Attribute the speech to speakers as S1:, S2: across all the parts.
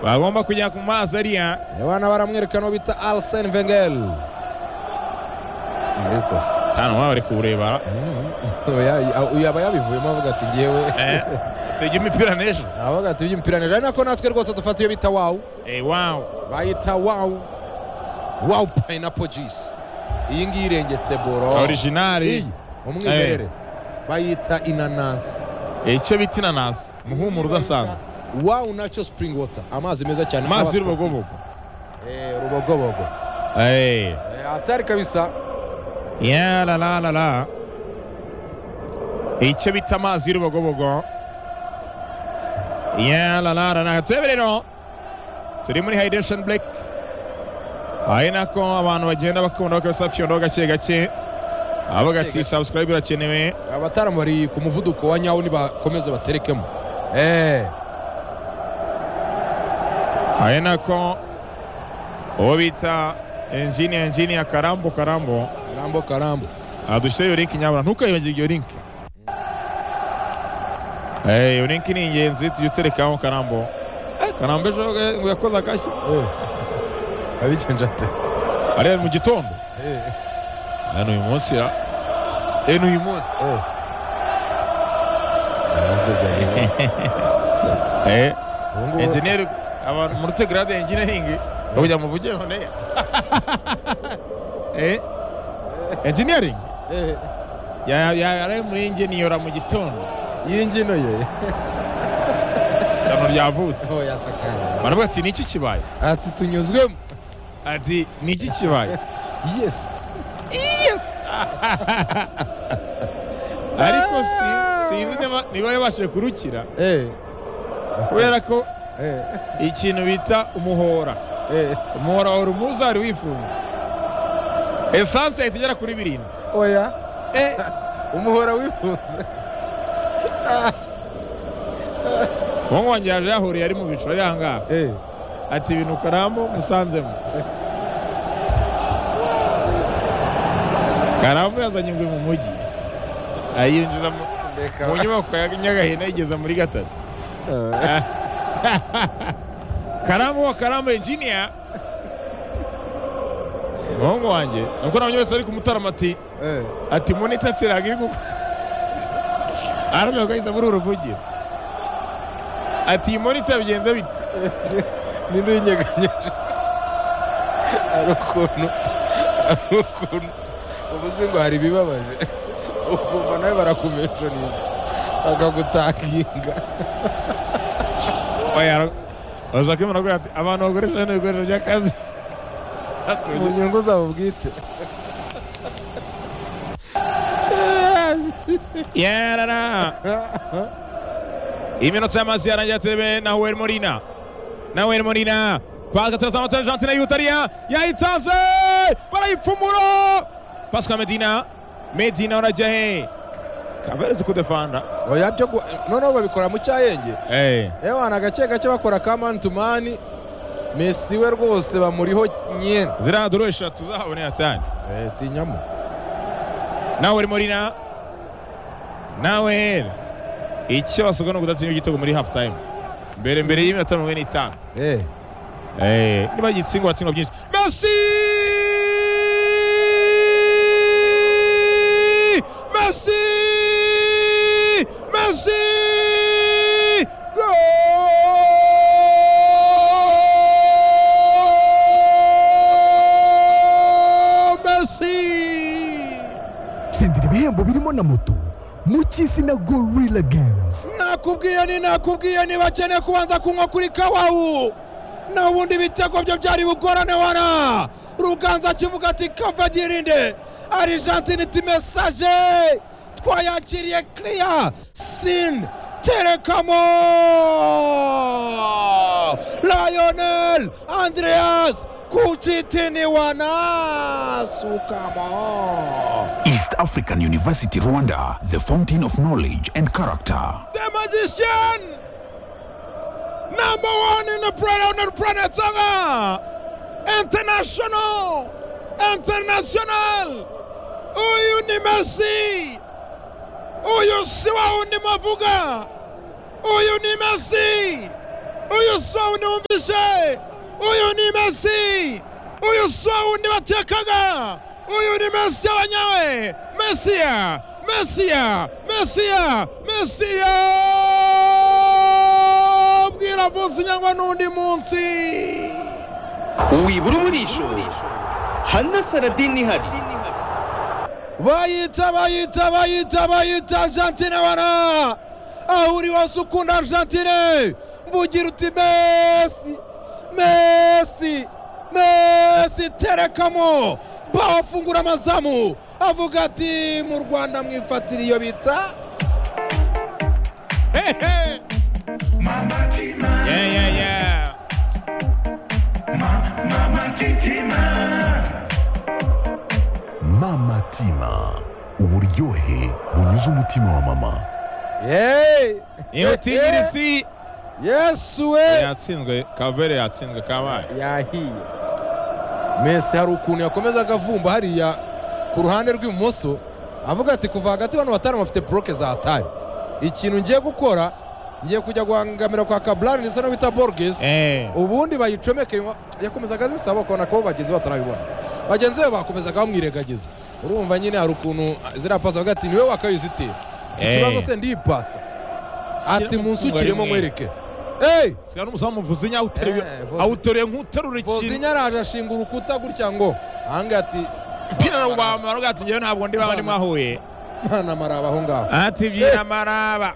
S1: bagomba kujya ku mazi ariya
S2: abana baramwereka n'uwo bita arsene wenger ariko se
S1: hano waba uri kureba
S2: uyu yaba yabivuyemo avuga ati ngewe
S1: Eh, tujya imipira n'ejo
S2: avuga ati iby'imipira neza ari nako natwe rwose dufata iyo bita wawu
S1: Eh, wawu
S2: bayita wawu wawu payinapo jisi iyi ngiyi irengetse boro
S1: orijinari
S2: iyi umwimerere bayita inanasi
S1: Eh, icyo bita inanasi umuhumuro udasanzwe
S2: wawu nacyo sipuringi wota amazi meza cyane
S1: amazi
S2: aba-
S1: y'urubogobogo
S2: Eh, rubogobogo
S1: Eh,
S2: Eh, hatari kabisa
S1: ya la la la la icyo bita amazi y'urubogobogo ya la la la la tube rero turi muri hydration break ari nako abantu bagenda bakunda bakabisa fyondo gake gake avuga
S2: Gake
S1: ati
S2: gake.
S1: subscribe irakenewe
S2: abataramu bari ku muvuduko wa nyawo nibakomeze baterekemo Eh,
S1: ari nako uwo bita enjini enjini ya karambo karambo
S2: karambo karambo
S1: aha dushyiraho iyo linki nyabura ntukayibagirwe iyo linki Eh, iyo linki ni ingenzi tujya uterekaho karambo Eh, karambo ejo eh, ngo yakoze agashyi
S2: Eh, abigenje ate
S1: ariya ni mu gitondo
S2: Eh,
S1: Eh, ni uyu munsi ra Eh, ni uyu munsi
S2: eh. Yazigaye.
S1: Eh,
S2: Ubu ngubu-
S1: enjeniyeri abantu muri tegarade enjiniyaringi bakugira ngo muvugire honeya Eh, enjiniyaringi
S2: Eh,
S1: ya ya yari muri enjeniyora mu gitondo
S2: iyi ngino ye
S1: ishyano ryavutse
S2: ho yasakaye
S1: baravuga ati ni iki kibaye
S2: ati tunyuzwemo
S1: ati ni iki kibaye
S2: yes
S1: ariko si- sinzi niba- niba yabashije kurukira
S2: Eh,
S1: kubera ko
S2: eh,
S1: ikintu bita umuhora
S2: eh.
S1: umuhora wari umuzi wari wifunze esanse yahita igera kuri birindwi
S2: oya
S1: Eh,
S2: umuhora wifunze
S1: umuhungu wanjye yaje yahuriye ari mu bicu ari ahangaha
S2: Eh,
S1: ati ibintu karambo musanzemo karambo yazanye ingwe mu mujyi ayinjiza mu
S2: reka.
S1: mu nyubako ya nyagahina yigeza muri gatatu
S2: Eh,
S1: karambo wa karambo engineer umuhungu wanjye nuko nabonye wese ari kumutarama ati
S2: eh.
S1: ati monita tiraga iri gukora aravuga ko ahise muri uruvugiro ati iyi monita bigenze bite
S2: nino yinyeganyeje hari ukuntu hari ukuntu uvuze ngo hari ibibabaje ukumva nawe barakumenshoninga bakagutakinga
S1: oya baza kwimura kugira ati abantu bakoresha bino bikoresho by'akazi
S2: mu nyungu zabo bwite
S1: yarara iminota y'amazi yarangira turebe na huweri morina na huweri morina pasi gatereza amatara jantina y'utariya yayitanze barayipfumura pasi ka medina medina urajya he kabereze kudefanda
S2: oya byo gu- noneho babikora mu cyayenge
S1: eh
S2: ewana agace gace bakora ka mani tu mani mesi we rwose bamuriho nyene
S1: ziriya doro eshatu zahaboneye cyane
S2: Eh, tinyamo
S1: nawe uri muri na nawe hera icyo basabwa ni ukudatsinda igitego muri half time mbere mbere y'iminota mirongo ine n'itanu
S2: Eh,
S1: Eh, niba gitsingwa tsingwa byinshi Messi Messi Messi Gol! Messi
S3: tsindira ibihembo birimo na moto mu cy'isi na gorilla games
S2: nakubwiye ni nakubwiye ni bakeneye kubanza kunywa kuri kawawu na ubundi ibitego byo byari bugorane wana ruganza akivuga ati kava girinde argentine iti mesaje twayakiriye kiriya sin terekamo rayonel andreas kucitiniwana sukamo
S4: East African University Rwanda, the fountain of knowledge and character.
S1: the magician, number one in the planet, on the planet Saga, international, international. Huyu ni Messi, huyu si wa undi mavuga, huyu ni Messi, huyu si wa undi umbishe, yesu wundi batekaga uyu ni mesiya banyawe mesiya mesiya mesiya mesiya bwira vusi nyangwa n'undi munsi
S5: wibura umurisho hana saradini ihari
S2: bayita bayita bayita bayita argentine wana aho uri wose ukunda argentine mvugira uti mesi mesi mesi terekamo baho afungura amazamu avuga ati mu rwanda mwifatira iyo bita
S1: hehe
S6: Mama Tima,
S1: yeah yeah yeah
S6: ma, Mama Titima,
S3: mama tima uburyohe bunyuze umutima wa mama
S2: yeee
S1: imutigirisi
S2: yesu we
S1: yatsinzwe kavere yatsinzwe kabaye
S2: yahiye mesi hari ukuntu yakomeza agavumba hariya ku ruhande rw'ibumoso avuga ati kuva hagati bano batanu bafite buroke za tari ikintu ngiye gukora ngiye kujya guhangamira kwa kaburari ndetse no bita borgesi
S1: eh
S2: ubundi bayicomeke yakomezaga zisaba ukabona ko bagenzi be batarabibona bagenzi be bakomezaga bamwiregagiza urumva nyine hari ukuntu ziriya pasi avuga ati niwe wakaye uzitira iki
S1: Eh.
S2: kibazo se ndiyipasa ati
S1: Shyiramo
S2: munsukiremo
S1: umwe.
S2: mwereke eyi
S1: sika n'umusamu vuzinya awuteruye
S2: Eh, Vuzi-
S1: awuteruye nk'uterura ikintu
S2: Vozinya araje ashinga urukuta gutya ngo ahangaha ati
S1: mpira rubamba aravuga ati njyewe ntabwo ndi baba ndi mwahuye
S2: mwana maraba aho ngaho
S1: ati byina maraba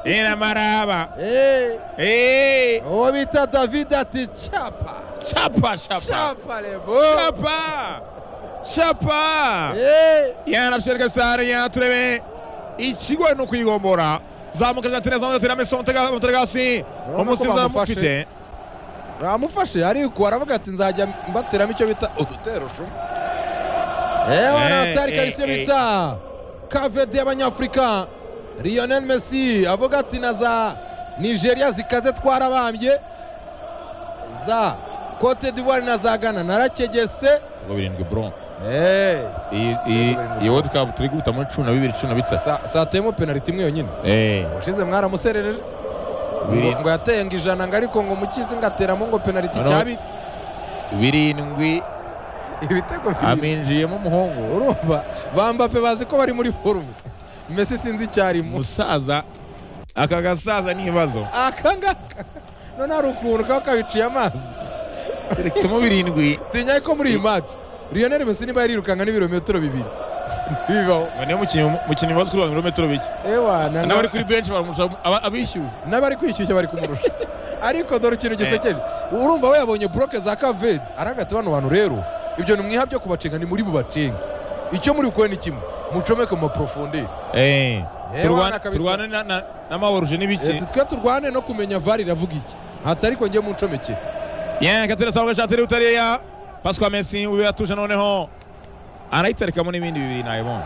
S1: byina maraba
S2: Eh,
S1: eh
S2: uwo bita david ati capa
S1: chapa chapa
S2: capa rebo
S1: chapa chapa
S2: Eh,
S1: yanashereka sare yaturebe ikigoye ni ukuyigombora zamuka argentine zamuka argentine amesa umutega umutega hasi
S2: Urabona ko
S1: umusiza
S2: bamufashe.
S1: mufite
S2: bamufashe ariko aravuga ati nzajya mbateramo icyo bita udutero shuma ewa
S1: Eh,
S2: natari
S1: eh,
S2: kabisi
S1: eh.
S2: bita kavedi y'abanyafurika lionel messi avuga ati na za nigeria zikaze twarabambye za cote d'ivoire na za ghana narakegese
S1: birindwi bro
S2: Eh,
S1: iyi iyi iyi world cup turi guhita muri cumi na bibiri cumi na bitatu
S2: sa- sateyemo penaliti imwe yonyine
S1: eh
S2: ushize mwaramuserereje ngo
S1: Biri-
S2: ngo yateye ngo ijana ngo ariko ngo mukizi ngo ateramo ngo penaliti
S1: Ano-
S2: cyabi
S1: birindwi
S2: ibitego bibiri
S1: aminjiyemo umuhungu
S2: urumva bambape bazi ko bari muri forumu mesi sinzi icyarimo
S1: umusaza aka gasaza ni ibibazo
S2: aka ngaka none hari ukuntu kaba kabiciye amazi
S1: terekisemo birindwi
S2: tinya ko muri iyi maci lionel mesi niba yarirukanka n'ibirometero bibiri bibaho
S1: ngo niyo mukinnyi mukinnyi bazi kurwanya ibirometero bike
S2: ewa na-
S1: n'abari kuri benshi baramurusha aba- abishyuye
S2: n'abari kwishyushya bari kumurusha ariko dore ikintu gisekeje urumva we yabonye buroke za kavedi aragati bano bantu rero ibyo ni mwihab byo kubacenga ni muri bubacenge icyo muri gukora ni kimwe mucomeke mu maporofonderi
S1: Eh,
S2: Eh,
S1: turwana-
S2: wana kabisa.
S1: turwane na- na- n'amawaruje n'ibiki
S2: Ati twe turwane no kumenya vari iravuga iki hata ariko ngiye muncomekere
S1: yakatirasanga shatiri utariya paswa mesi uyu yatuje noneho arayitarekamo n'ibindi bibiri nayibona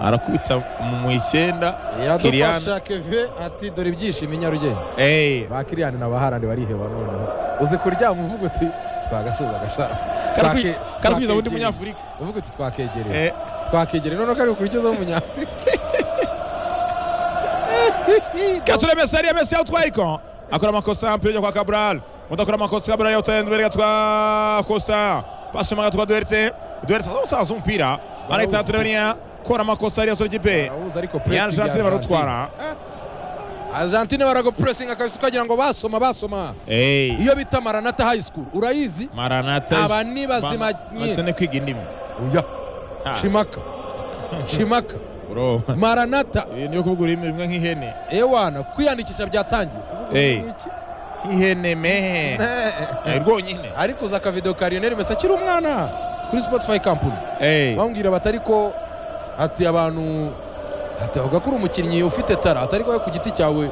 S1: arakubita mu mu icyenda Kylian.
S2: iradufasha keve ati dore ibyishimo i nyarugenge
S1: Eh,
S2: ba kiriyani na baharani bariheba noneho uzi kuryama uvuga uti twagasubiza agashaka
S1: karakwi-
S2: Twake-
S1: karakwiza undi
S2: twakegereye."
S1: munyafurika
S2: uvuga uti twakegereye
S1: Eh,
S2: twakegereye noneho kari bukurikizeho umunyafurika
S1: Kasule Messi ariya Messi awutwaye ariko akora amakosa mpira ujya kwa Cabral undi akora amakosa Cabral yawutwaye imbere gatwa Costa pasi mu gatwa Duerte Duerte azasaza umupira arahita turabona kora amakosa ariya sura ikipe
S2: Barawuzi ariko
S1: yana
S2: pressing
S1: Argentine barutwara
S2: Argentine baragopuresinga kabisa ukagira ngo basoma basoma
S1: Eh,
S2: iyo bita maranata high school urayizi
S1: Maranatha
S2: Aba ni bazima
S1: Ba-
S2: nyine.
S1: batene kwiga indimi
S2: oya
S1: Ah,
S2: shimaka shimaka
S1: bro
S2: maranata
S1: ibi niyo kuvuga ururimi rumwe nk'ihene
S2: ewana kwiyandikisha byatangiye
S1: Eh.
S2: Kuvuga iki?
S1: nk'ihene mehe Eh, rwonyine
S2: ariko uza akavidewo ka Lionel Messi akiri umwana kuri Spotify company
S1: Eh,
S2: bamubwira bati ariko ati abantu ati avuga ko uri umukinnyi ufite tara atari wowe ku giti cyawe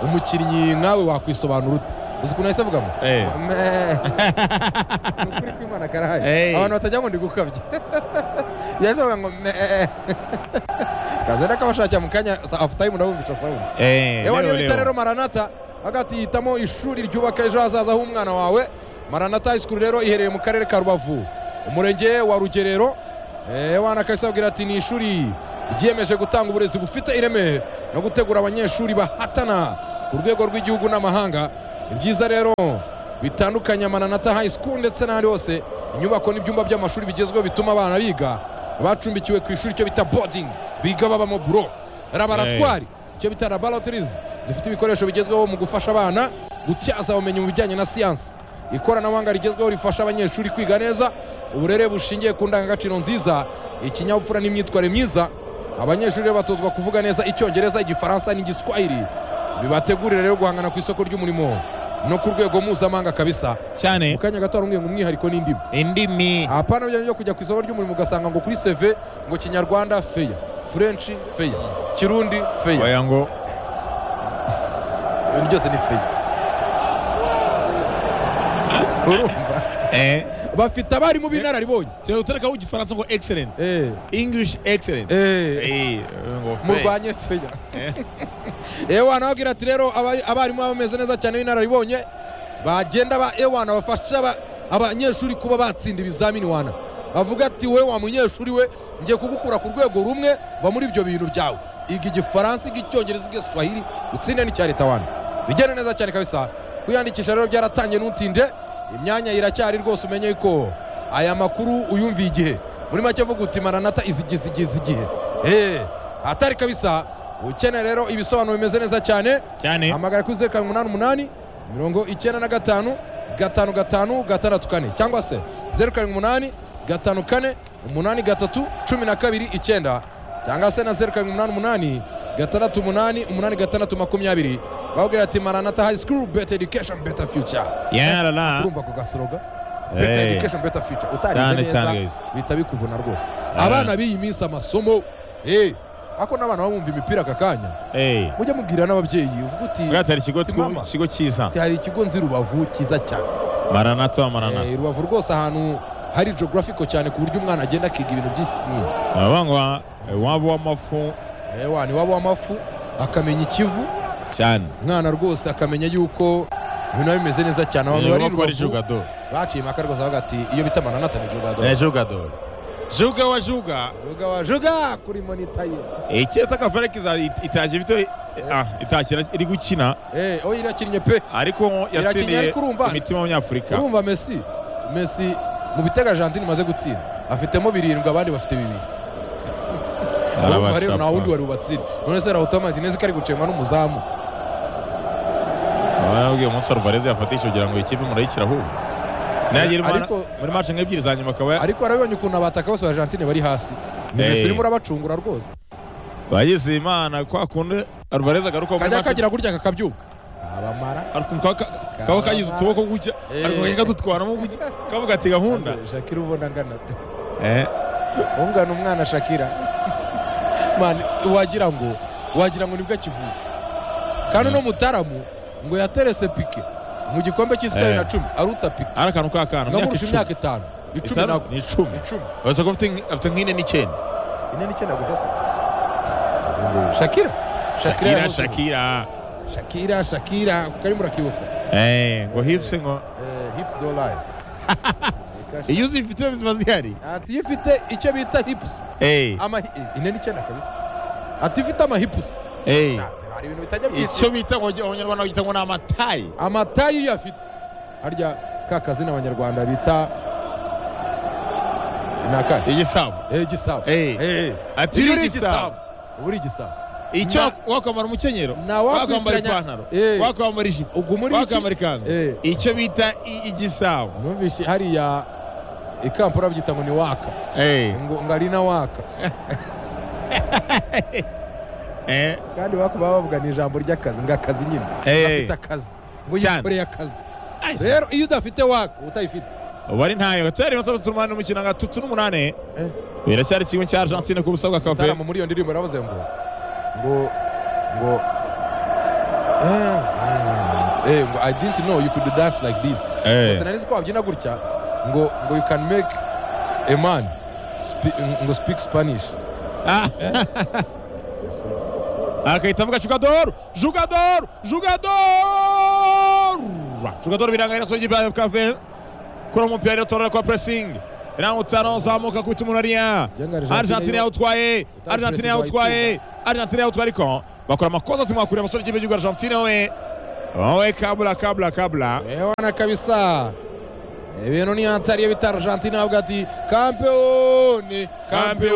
S2: umukinnyi nkawe wakwisobanura ute uzi ukuntu yahise avugamo
S1: Eh.
S2: Me- Ni ukuri kw'Imana karahari
S1: Eh.
S2: abantu batajya ngo ndi gukabya yahise avuga ngo me- kazenda kabashakira mu kanya sa after time ndabumvisha sawundi
S1: eh,
S2: ewa niyo
S1: leo,
S2: bita rero
S1: leo.
S2: maranata hagati hitamo ishuri ryubaka ejo hazaza h'umwana wawe maranata high school rero iherereye mu karere ka rubavu umurenge wa rugerero ewa nakasabwira ati ni ishuri ryiyemeje gutanga uburezi bufite ireme no gutegura abanyeshuri bahatana ku rwego rw'igihugu n'amahanga ni byiza rero bitandukanye amananata high school ndetse n'ahandi hose inyubako n'ibyumba by'amashuri bigezweho bituma abana biga bacumbikiwe ku ishuri icyo bita boarding biga baba mu buro laboratwari icyo bita laboratories zifite ibikoresho bigezweho mu gufasha abana gutyaza ubumenyi mu bijyanye na siyansi ikoranabuhanga rigezweho rifasha abanyeshuri kwiga neza uburere bushingiye ku ndangagaciro nziza ikinyabupfura n'imyitwarire myiza abanyeshuri rero batozwa kuvuga neza icyongereza igifaransa n'igiswahili bibategurire rero guhangana ku isoko ry'umurimo no ku rwego mpuzamahanga kabisa
S1: cyane
S2: mu kanya gato hari ngo umwihariko n'indimi
S1: indimi
S2: hapana bijyanye byo kujya ku isoko ry'umurimo ugasanga ngo kuri seve ngo kinyarwanda feya furenshi feya kirundi feya
S1: oya ngo
S2: ibintu byose ni feya urumva
S1: eh
S2: bafite abarimu b'inararibonye
S1: cyo utareka w'igifaransa ngo excellent
S2: Eh,
S1: english excellent
S2: eh.
S1: eh ngo
S2: murwanye feya ewana ababwira ati rero aba- abarimu baba bameze neza cyane b'inararibonye bagenda ba ewana bafasha aba- abanyeshuri kuba batsinda ibizamini wana bavuga ati we wa munyeshuri we ngiye kugukura ku rwego rumwe va muri ibyo bintu byawe iga igifaransa iga icyongereza iga swahili utsinde n'icya leta wana bigenda neza cyane kabisa kwiyandikisha rero byaratangiye ntutinde imyanya iracyari rwose umenye ko aya makuru uyumviye igihe muri make vuga uti maranata izigize igize igihe Eh, atari kabisa ukeneye rero ibisobanuro bimeze neza cyane
S1: cyane
S2: hamagara kuri zeru karindwi umunani umunani mirongo icyenda na gatanu gatanu gatanu gatandatu kane cyangwa se zeru karindwi umunani gatanu kane umunani gatatu cumi na kabiri icyenda cyangwa se na zeru karindwi umunani umunani gatandatu umunani umunani gatandatu makumyabiri babwira ati maranata high school better education better future
S1: yarara
S2: urumva ako gasoroga better
S1: Hey.
S2: education better future
S1: Cyane, cyane,
S2: utarize neza
S1: guys.
S2: bihita bikuvuna rwose abana b'iyi minsi amasomo eh ako n'abana bamwumva imipira aka kanya
S1: eh
S2: mujye mubwira n'ababyeyi uvuga uti
S1: bwatari ikigo
S2: Ti
S1: twu-
S2: mama.
S1: ikigo cyiza
S2: ati hari ikigo nzi rubavu cyiza cyane
S1: maranatha maranatha
S2: Eh, rubavu rwose ahantu hari geographical cyane ku buryo umwana agenda akiga ibintu byinshi
S1: abangwa wabo w'amafu
S2: ewa niwaba w'amafu akamenya ikivu
S1: cyane
S2: umwana rwose akamenya yuko ibintu biba bimeze neza cyane abantu bari i
S1: bakora
S2: rubavu
S1: jogador
S2: baciye impaka rwose bavuga ati iyo bita mananata ni jogado
S1: é jogador juga wa juga
S2: joga wa joga kuri monita ye
S1: iki takavare kiza itaje bito ah itashyira iri gukina
S2: Eh, oya irakinnye pe
S1: ariko
S2: Irakinnye
S1: yatsindiye
S2: ariko urumva-
S1: imitima y'abanyafurika
S2: urumva messi messi mu bitego argentine imaze gutsinda afitemo birindwi abandi bafite bibiri urumva rero nta wundi wari bubatsinde none se rahuta martinez ko ari gucengwa n'umuzamu
S1: warabwiye umunsi alvarez yafatishije kugira ngo ikipe murayikira ahubwo nagira imana
S2: Ariko-
S1: muri match nk'ebyiri za nyuma akaba
S2: ariko warabibonye ukuntu abataka bose ba argentine bari hasi ni
S1: Eh.
S2: messi urimo urabacungura rwose
S1: bagize imana kwa kundi alvarez agaruka muri
S2: kajya
S1: match
S2: kagira gutya kakabyuka kabamara
S1: ariko kaba ka- kaba kagize utuboko gutya
S2: Eh.
S1: ariko kajya kadutwaramo gutya kavuga ati gahunda
S2: shakira ubona angana
S1: eh
S2: ungana umwana shakira mani wagira ngo wagira ngo nibwo akivuka kandi uno mutaramu ngo yaterese pike mu gikombe cy'isi cya bibiri na
S1: Eh.
S2: cumi aruta pike
S1: ari akantu k'akana mu myaka
S2: nkamurusha
S1: icumi
S2: imyaka itanu icumi
S1: Itanu?
S2: ntabwo
S1: ni icumi
S2: icumi
S1: uretse ko afite nk- afite nk'ine n'icyenda
S2: ine n'icyenda gusa se shakira
S1: shakira
S2: yahoze.
S1: shakira
S2: shakira shakira kuko murakibuka
S1: eh ngo hipse ngo
S2: hips do live
S1: iyo uzifite ziba zihari
S2: ati iyo ufite icyo bita hips
S1: eh
S2: ama eh, ine n'icyenda kabisa ati ufite amahipusi
S1: eh
S2: hari ibintu bitajya
S1: icyo
S2: byinshi
S1: bita ngo abanyarwanda bagita ngo ni amatayi
S2: amatayi iyo afite harya ka kazina abanyarwanda bita ni akahe
S1: igisabo
S2: eh igisabo
S1: Eh.
S2: Eh.
S1: Ati
S2: Iyo
S1: uri
S2: uri
S1: igisabo.
S2: uba uri igisabo
S1: icyo
S2: Na-
S1: wakwambara umukenyero
S2: na
S1: wakwambara
S2: wakwitiranya-
S1: ipantaro
S2: Eh.
S1: wakwambara ijipo
S2: ubwo muri iki
S1: wakwambara ikanzu
S2: Eh.
S1: icyo bita i- igisabo
S2: numvise hariya ikampura babyita ngo ni waka
S1: eh
S2: ngo ngo ari na waka
S1: eh
S2: kandi waka baba bavuga ni ijambo ry'akazi ngo akazi nyine
S1: Eh.
S2: afite akazi ngo
S1: Cyane.
S2: yikoreye akazi rero iyo udafite waka utayifite
S1: ubu ari ntayo turi batatu turumane umukino nka tutu n'umunani
S2: Eh.
S1: biracyari kimwe cya Argentine ku busabwa kafe
S2: mutarama muri iyo ndirimbo yaravuze ngo ngo ngo eh, mm, eh, ngo i didn't know you could dance like this
S1: Eh.
S2: gusa nari nzi ko wabyina gutya ngo ngo you can make a man spe- ngo speak spanish
S1: akahita avuga jugador jugador jugador jugador birangana soje bya kave kura umupira rero kwa pressing na utano zamuka kwita umuntu ariya
S2: Jenga Argentine
S1: Argentine
S2: yo-
S1: yawutwaye
S2: Utari
S1: Argentine
S2: pressing
S1: yawutwaye Argentine yawutwaye ariko bakora amakosa tumwakurira abasore b'igihugu Argentine we wawe kabla kabla kabla
S2: ewana kabisa ibintu ni hatari iyo bita argentine avuga ati kampeyoni kampeyoni